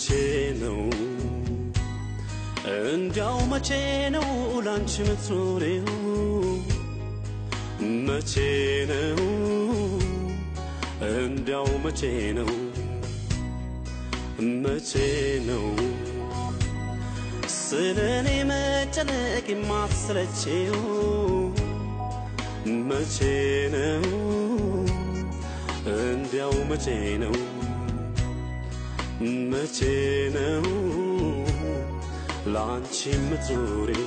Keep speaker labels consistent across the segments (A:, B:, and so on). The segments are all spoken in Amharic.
A: መቼ ነው እንዲያው መቼ ነው ላንቺ ምትኖሬው መቼ ነው እንዲያው መቼ ነው መቼ ነው ስለ እኔ መጨነቅ የማትሰለቼው መቼ ነው እንዲያው መቼ ነው መቼ ነው ላንቺ የምትዞሪው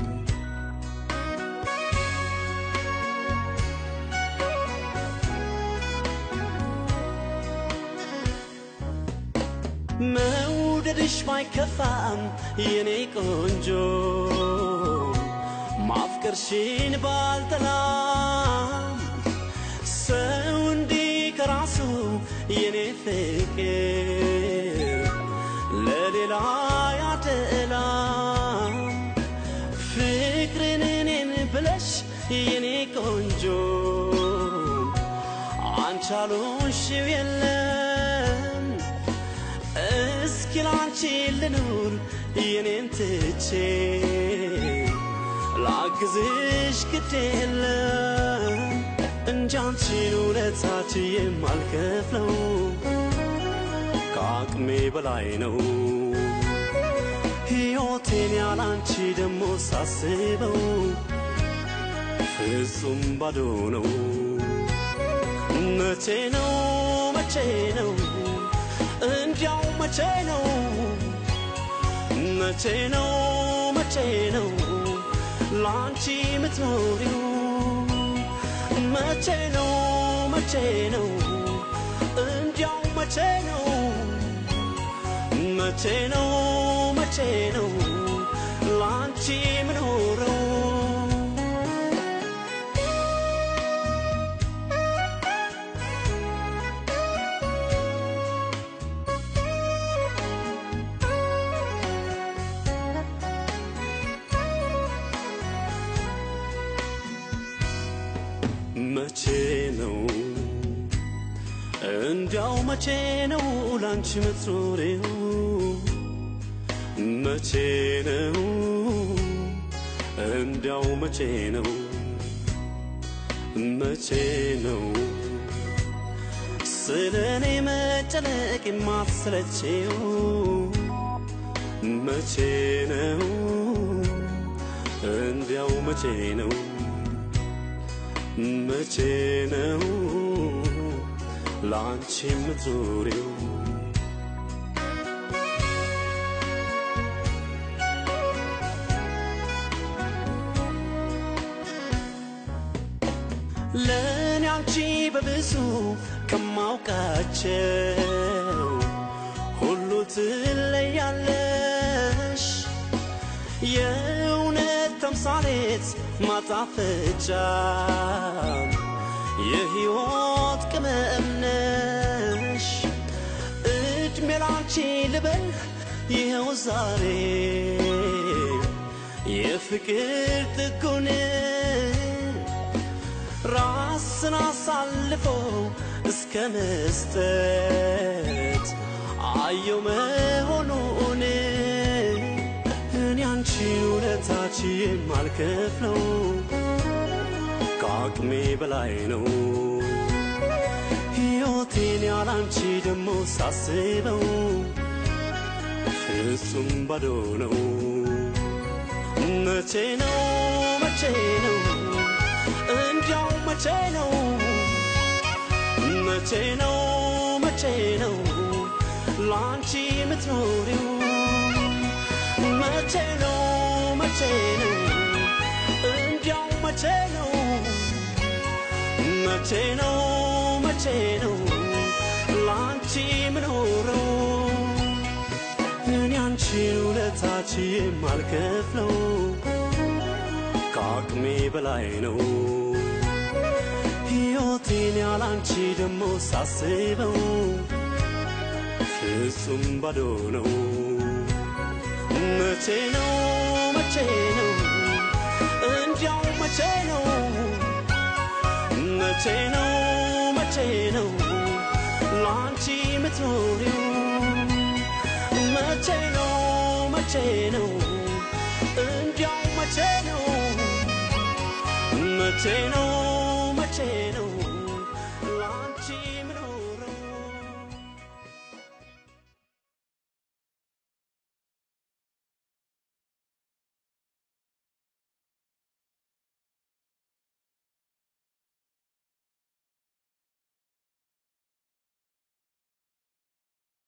A: መውደድሽ ባይከፋም የኔ ቆንጆ ማፍቀርሽን ባልጠላም ሰው እንዲህ ከራሱ የኔ ፍቅር ለሌላ ያደላም ፍቅርን እኔን ብለሽ የኔ ቆንጆ አንቻሉሽው የለም እስኪ ላንቺ ልኑር የኔን ትቼ ላግዝሽ ግድ የለም እንጂ አንቺን ውለታች የማልከፍለው ከአቅሜ በላይ ነው ሕይወቴን ያላንቺ ደሞ ሳስበው ፍጹም ባዶ ነው መቼ ነው መቼ ነው እንዲያው መቼ ነው መቼ ነው መቼ ነው ላንቺ ምትኖሪው መቼ ነው መቼ ነው እንዲያው መቼ ነው መቼ ነው መቼ ነው ላንቺ ምኖረው መቼ ነው እንዲያው መቼ ነው ላንቺ ምትኖሬው መቼ ነው እንዲያው መቼ ነው መቼ ነው ስለ እኔ መጨነቅ የማትሰለቼው መቼ ነው እንዲያው መቼ ነው መቼ ነው ላንቺ የምትዞሪው ለእኔ አንቺ በብዙ ከማውቃቸው ሁሉ ትለያለሽ የእውነት ተምሳሌት ማጣፈጫ የሕይወት ቅመም ነሽ እድሜ ላንቺ ልበል ይኸው ዛሬ የፍቅር ጥጉን ራስን አሳልፎ እስከ መስጠት አየው መሆኑን እኔ አንቺን ውለታች የማልከፍለው ከአቅሜ በላይ ነው ሕይወቴን ያላንቺ ደሞ ሳስበው ፍጹም ባዶ ነው መቼ ነው መቼ ነው እንዲያው መቼ ነው መቼ ነው መቼ ነው ላንቺ የምትኖሪው መቼ ነው መቼ ነው እንዲያው መቼ ነው መቼ ነው መቼ ነው ላንቺ ምኖረው እኔ አንቺን ውለታች የማልከፍለው ከአቅሜ በላይ ነው ሕይወቴን ያላንቺ ደሞ ሳስበው ፍጹም ባዶ ነው መቼ ነው መቼ ነው እንዲያው መቼ ነው መቼ ነው መቼ ነው ላንቺ ምትኖሪው መቼ ነው እንዲያው መቼ ነው መቼ ነው